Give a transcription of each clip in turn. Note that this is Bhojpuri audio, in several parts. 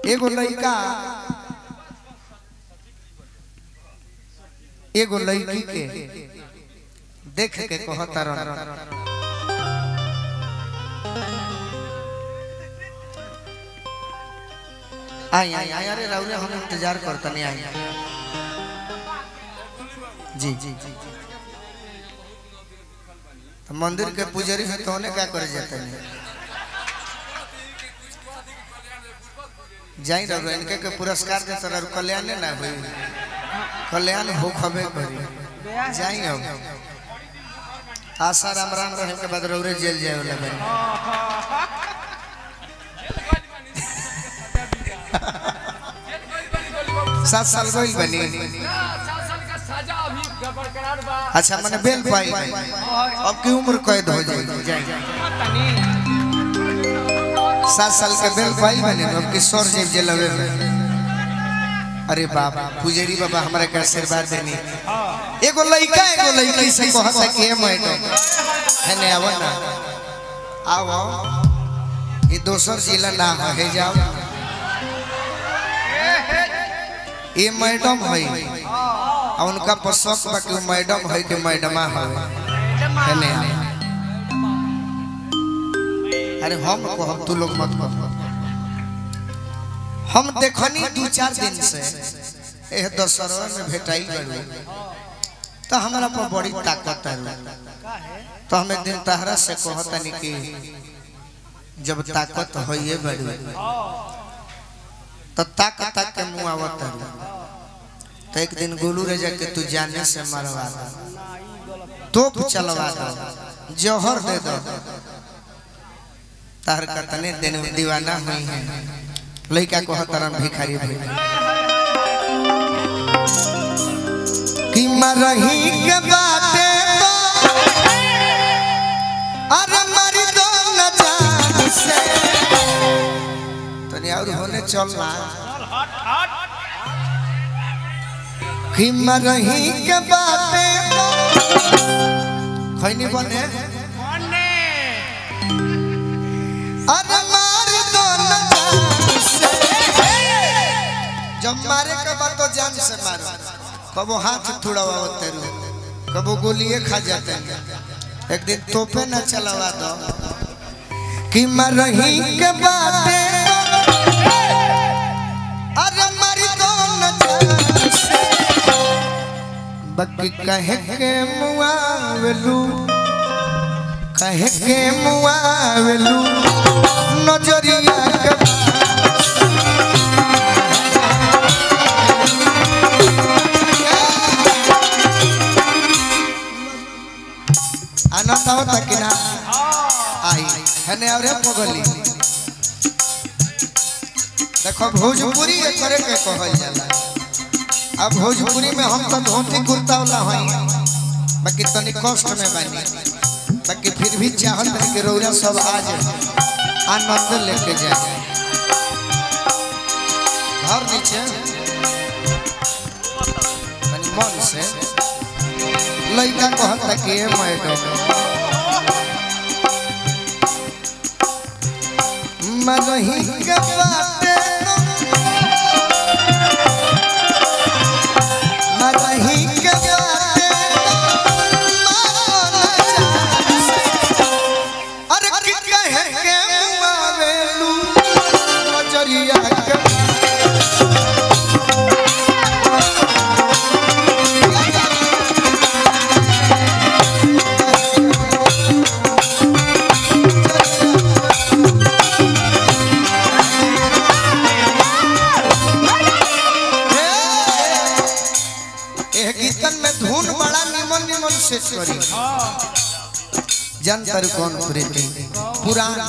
एगो लड़का एगो लड़की के देख के कहता रह आई आई आई अरे राउरे हम इंतजार करता नहीं आई जी जी जी तो मंदिर के पुजारी है तो उन्हें क्या करे जाते हैं जाई रहो इनके के पुरस्कार दे तरह कल्याण ना हुई कल्याण हो खबे करी जाई अब आशा राम राम रहे के बाद रौरे जेल जाए वाला बनी सात साल गई बनी अच्छा मैंने बेल पाई अब की उम्र कैद हो जाएगी जाए सात साल के बेल पाई बने अब की सर जेब जेलवे में अरे बाबा पुजेरी बाबा हमारे के आशीर्वाद देनी एगो लड़का एगो लड़की से कहता कि ए मैडम है ने आवो ना आओ ये दोसर जिला ना है हे जाओ ये मैडम है आ उनका पर शौक बा कि मैडम है कि मैडमा है है ने अरे हम कहब तू लोग मत कह हम देखनी दू चार दिन से एह दशहरा में भेटाई गलू तो हमारा पर बड़ी ताकत है तो हम एक दिन तहरा से कहतनी कि जब ताकत होइए बड़ी तो ताक ताक के मुंह आवत है तो एक दिन गोलू रे जाके तू जाने से मरवा दो तोप चलवा दो जौहर दे दो तार कतने दिन दीवाना हुई है लड़का को हतरम भिखारी भाई कि मरही के बाते तो अरे मरी दो न जान से तनी और होने चलना कि मरही के बाते तो खैनी बने अरे मार दो न जान से जब मारे के बाद तो जान से मारो कबो हाथ थुड़ावा तेरू कबो गोलिए खा जाते हैं एक दिन तोपे न चलावा दो कि मरही के बाते अरे मारी दो न जान से बकी कहे के मुआवलू कहे के मुआवलू नजरिया के आनंद आवता कि ना आई हने और पगली देखो भोजपुरी ये करे के कहल जाला अब भोजपुरी में हम तो धोती कुर्ता वाला हई बाकी तनी कष्ट में बानी बाकी फिर भी चाहत है कि रौरा सब आ जाए आनंद लेके जाए घर नीचे तनी मन से लड़का कहता कि ए मैडम मरही के बाटे मरही के बाटे अरे कि कहे के मुआवेलू नजरिया के एह गीतन में धुन बड़ा निमन निमन से करी जनतर कौन प्रीति पुराण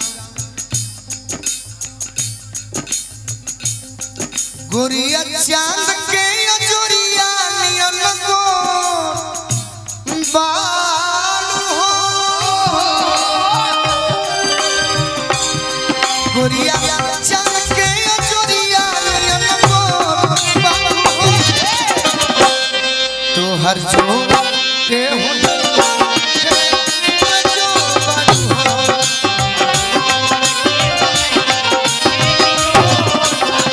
गुरिया चांद के अजोरिया नियन को बालू हो गुरिया चांद के अजोरिया नियन को बालू हो तो हर जो के हो जो बालू हो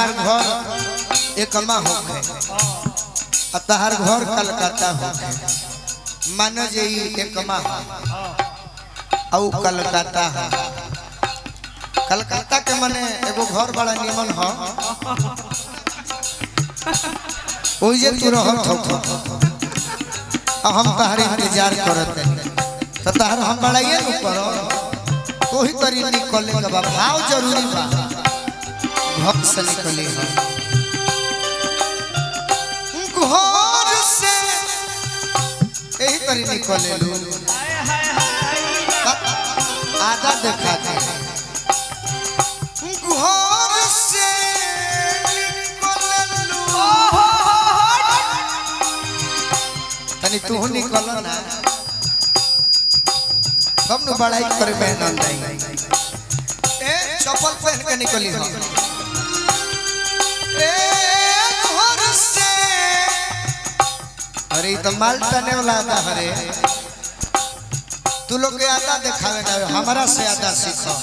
हमार घर एकमा होखे आ तहार घर कलकत्ता होखे मानो जे ई एकमा हो औ कलकत्ता हो कलकत्ता के मने एगो घर बड़ा निमन हो ओइ जे तू रहत हो आ हम तहार इंतजार करत हनी तो तहार हम बड़ाइए न करो तो ही तरी निकले के बा भाव जरूरी बा घर से निकले हो घर से यही तरी निकले लू आधा देखा दे घर से निकले लू तनी तू निकल ना कब न बड़ाई करे बहन नहीं ए चप्पल पहन के निकली हो ए घर से अरे ई तो माल टने वाला आता हरे तू लोग के आदा दिखावे ना हमारा से आदा सीखो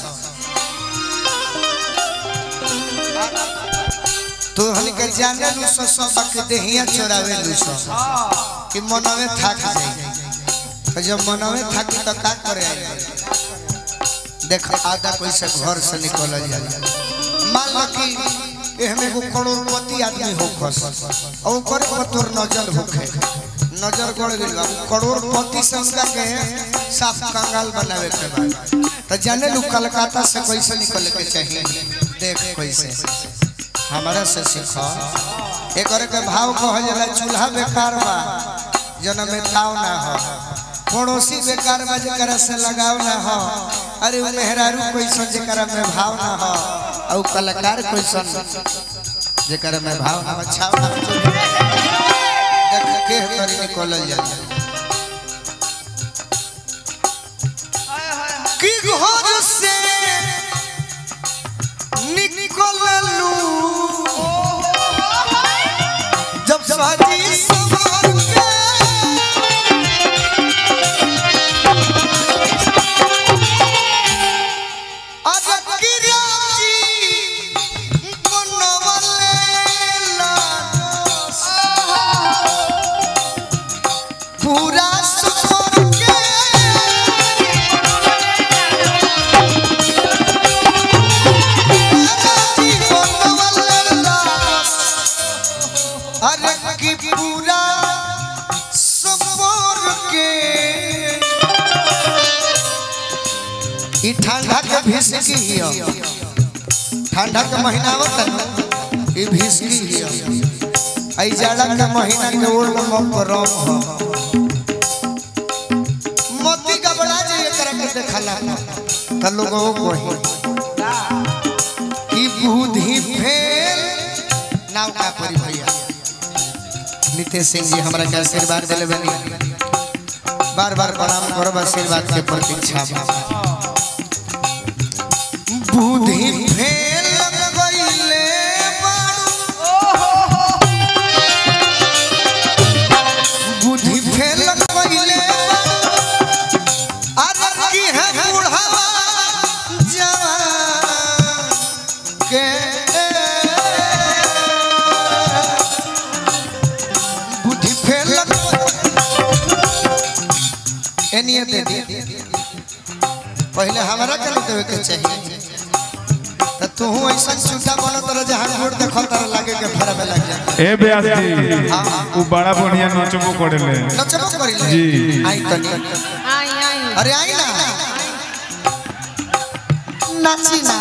तू हन के जाने लू सो सो बक देहिया चोरावे लू सो कि मनवे थाक जाई तो जब मनवे थाकी तो का करे आई देख आधा कोई से घर से निकल जाला मान लो कि एहमे को करोड़पति आदमी हो खस और ओकर पर तोर नजर होखे नजर गड़ गेल बा करोड़पति से उनका के साफ कंगाल बनावे के बा तो जाने लू कलकत्ता से कैसे निकले के चाहिए देख कैसे हमारा से सीखो एक के भाव कह जाला चूल्हा बेकार बा जन्म में ताव ना हो पड़ोसी बेकार बा जेकरा से लगाव ना हो अरे उ मेहरारू कैसन जेकरा में भाव ना हो और कलाकार कैसन जेकरा में भाव ना हो छाव ना हो देख के तरी निकलल जाला कि घर से निकललू जब साजी सवार के पूरा सफर के राजी बनवला अरे की पूरा सफर के ई ठंडा के भिसकी हियो ठंडा के महीना आवत न ई भिसकी हियो आई जाड़ा के महीना के ओढ़ में गरम हो मोती गबड़ा जे एकरा के देखला त लोगो कोही की बुद्धि फेल नाव का परी भैया नितेश सिंह जी हमरा के आशीर्वाद दिले बनी बार बार प्रणाम करब आशीर्वाद के प्रतीक्षा बा बुद्धि फेल गईले बुद्धि फेल गईले अरे की है बुढ़ावा जवान के बुद्धि फेल एनिए दे दी पहले हमारा के देवे के चाहिए त तू ऐसा छूटा बनत रह जहां गोड़ देखल तर लागे के फेरा में लग जा ए ब्यास जी उ बड़ा बढ़िया नचबो करेले नचबो करी ले जी। आई तनी आई आई अरे आई ना नाची ना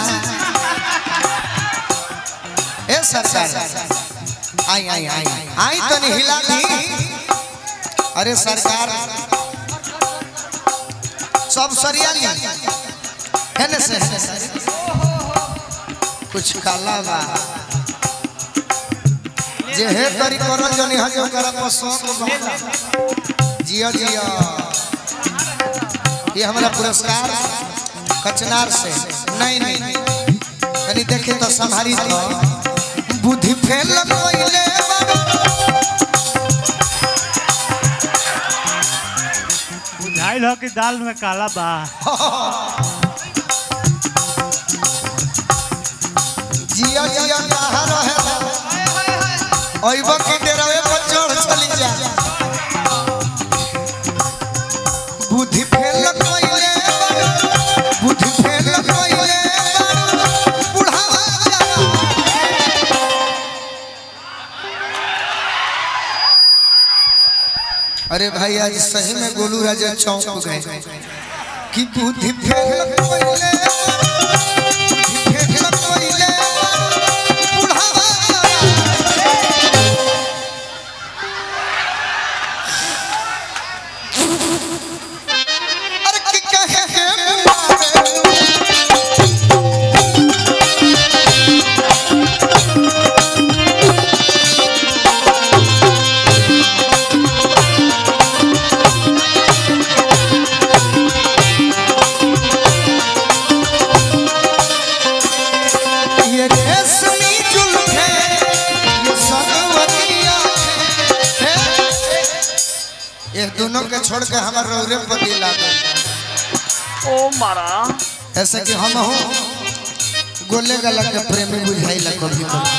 ए सरकार आई आई आई आई तनी हिला दी अरे सरकार सब सरिया ली है ना से कुछ काला बा जे हे तरी करल जनी हजो करा पसंद बा जिया जिया ये हमारा पुरस्कार कचनार से नहीं नहीं कनी देखे तो संभारी तो बुद्धि फेल कोइले बुझाइल हो कि दाल में काला बा जिया जिया कहाँ रहे ओइबो की डेरावे पर चढ़ चली जा बुद्धि फेल कइले बारू, बुद्धि फेल कइले बारू, बुढ़ावा जवान। अरे भाई आज सही में गोलू राजा चौंक गए कि बुद्धि फेल कइले बुद्धि फेल कइले बुढ़ावा जवान। अरे कि कहे हे मारे ये रेशमी जुल्फे ये सरवतिया है ये दोनों के छोड़ के हमार रौरे पति लागे ओ मारा ऐसा कि हम हो गोले गला के प्रेमी बुझाई ला कभी कभी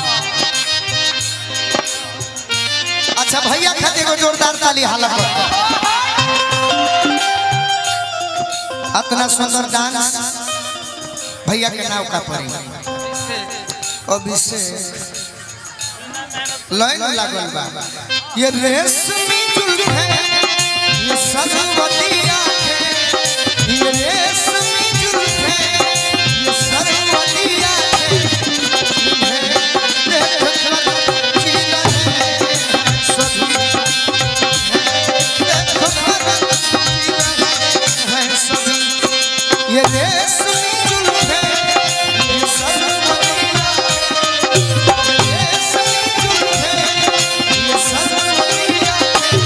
अच्छा भैया खाते को जोरदार ताली हालत इतना सुंदर डांस भैया के नाव का परी अभिषेक लाइन लागल बा ये रेशमी जुल्फे ये सरवतिया है ये रेशमी जुल्फे ये सरवतिया है इन्हें देख कर जीना है सभी है देख कर जीना है सभी ये रेशमी जुल्फे ये सरवतिया ये रेशमी जुल्फे ये सरवतिया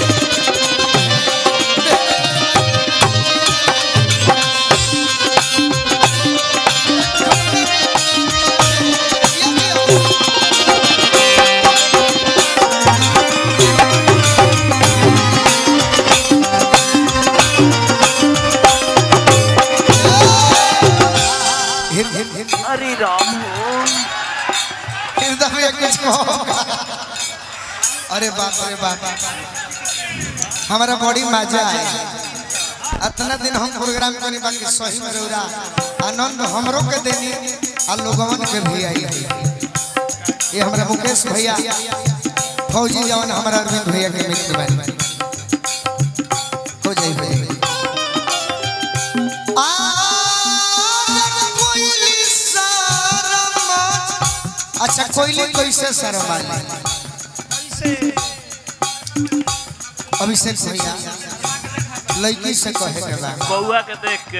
हिर हिर हिर अरे राम हो हृदय में कुछ होगा अरे बाप रे बाप हमारा बड़ी मजा है इतना दिन हम प्रोग्राम करी बाकी सही में रौरा आनंद हमरो के देनी आ लोगवन के भी आई है ये हमारा मुकेश भैया फौजी जवान हमारा अरविंद भैया के मित्र बनी हो जाई भैया कोयली शर्मा अच्छा कोयली कैसे शर्मा अभिषेक भैया लड़की से कहे के बा बउआ के देख के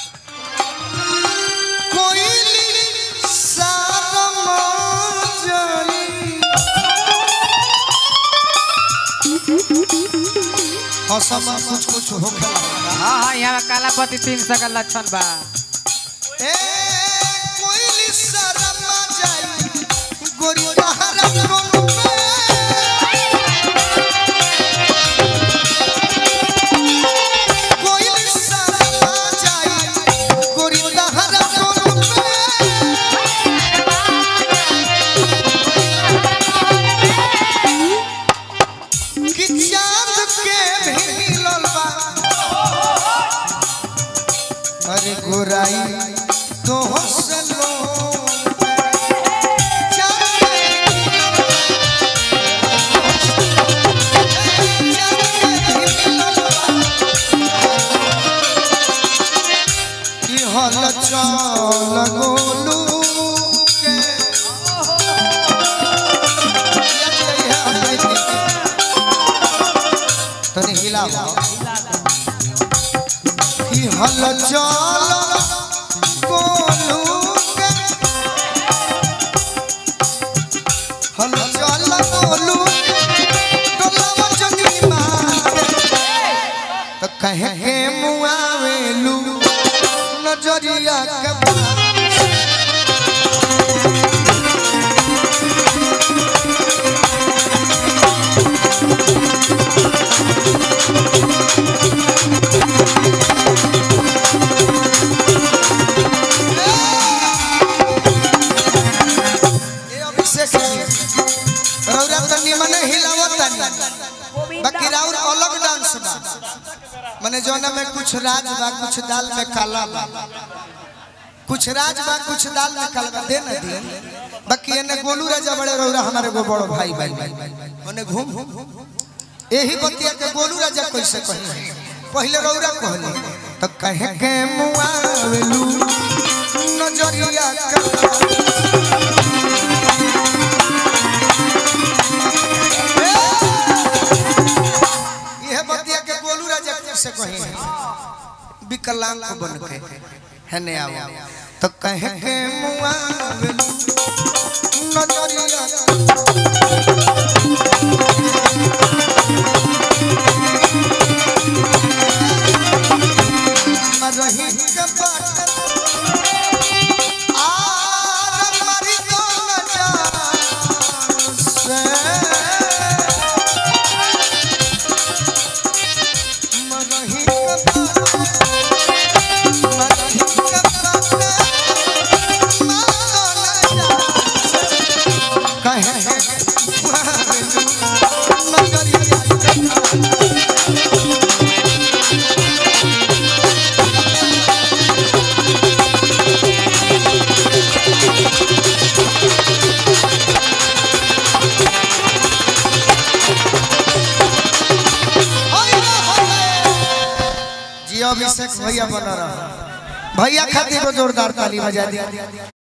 कोयली शर्मा जली हसम कुछ कुछ हो खेला हाँ हाँ यहाँ काला पति तीन सौ का लक्षण बा ए कोयली शर्मा जाई गोरी तहरा कोन पे कोयली शर्मा जाई गोरी तहरा कोन पे कि चांद के भी मिलल बा अरे गोराई तो हसलो हल चल गोलू के तनी हिलावा कि हल चल गोलू के हल चल गोलू टोलावा जगी मार तो कहे के मुआवेलू नजरिया के ए अभिषेक रौरा त निमन कुछ राज बा कुछ दाल में काला बा कुछ राज बा कुछ दाल में काला बा दे ना दे बाकी एने गोलू राजा बड़े रौरा हमारे गो बड़ो भाई भाई ओने घूम यही बतिया के गोलू राजा कैसे कहे पहले रौरा कहले तो कहे के मुआवलू नजरिया का यह बतिया के गोलू राजा कैसे कहे विकलांग को बन के है ने आओ तो कहे के मुआवलू नजरिया रही के बाट आर मरी तो न जान से मरही के बाट मरही के बाट मान न जान कहे नगरिया जी अभिषेक भैया बना रहा भैया खातिर को जोरदार ताली बजा दी